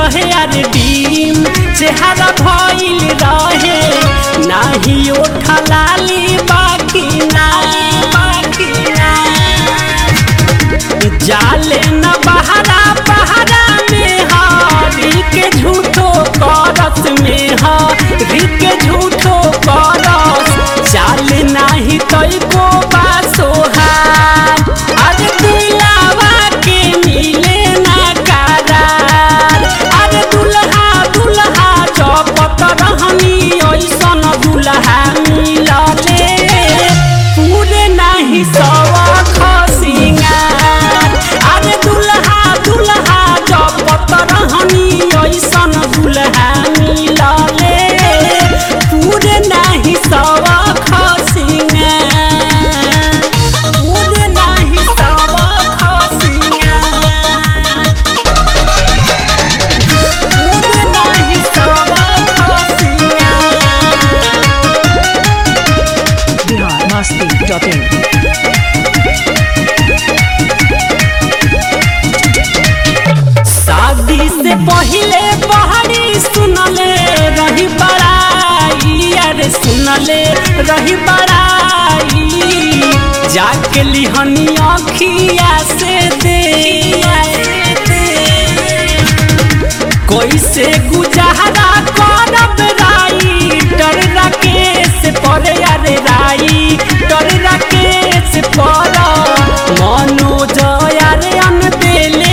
रहे यार डीम चेहरा भइल रहे नाही ओठा लाली बाकी ना बाकी ना जाले न बहरा बहरा में हरी के झूठो करत में हरी के झूठो करत जाले नाही तई को बासोहार अरे दिलावा के मिले ना करार अरे दुल्हा दुल्हा जपत रहनी ऐसन दुल्हा मिलले पूरे नाही सवा खसिंगार अरे दुल्हा दुल्हा जपत रहनी ऐसन दुल्हा मिलले पूरे नाही सवा खसिंगार पूरे नाही सवा खसिंगार पूरे नाही सवा खसिंगार बिहार मस्ती डॉट इन शादी से पहले बहरी सुनले रही बड़ाई अरे सुनले रही बड़ाई जाके लिहनी अखिया से दे कैसे गुजारा करब राई डर राकेश पर अरे राई डर राकेश पर मनोज अरे अन देले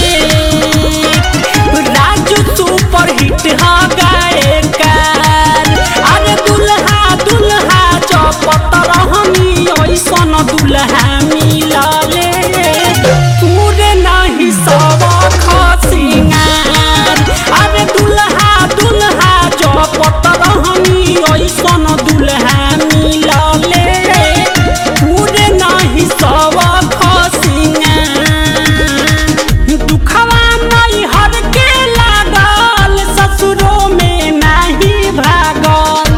फेंक राजू सुपर हिट हा गायकार अरे दुल्हा दुल्हा चपत रहनी ऐसन दुल्हा मिलले पूरे नहीं सब खसिंगार अरे दुल्हा दुल्हा चपत रहनी ऐसन दुल्हा मिलले पूरे नहीं सब खसिंगार दुखवा नहीं हर के लागल ससुरो में नहीं भागल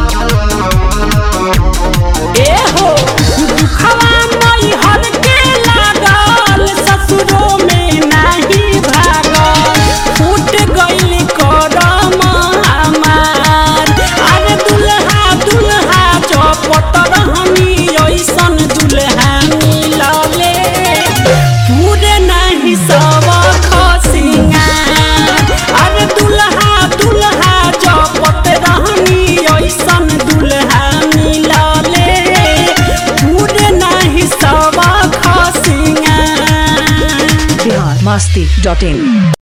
ए हो दुखवा नहीं हर के लागल ससुरो में नहीं भागल फूट गइल करम हमार अरे दुल्हा दुल्हा चपत रहनी ऐसन दुल्हा मिलले पूरे नहीं सब खसिंगार अरे दुल्हा दुल्हा चपत रहनी ऐसन दुल्हा मिलले पूरे नहीं सब खसिंगार बिहार मस्ती डॉट इन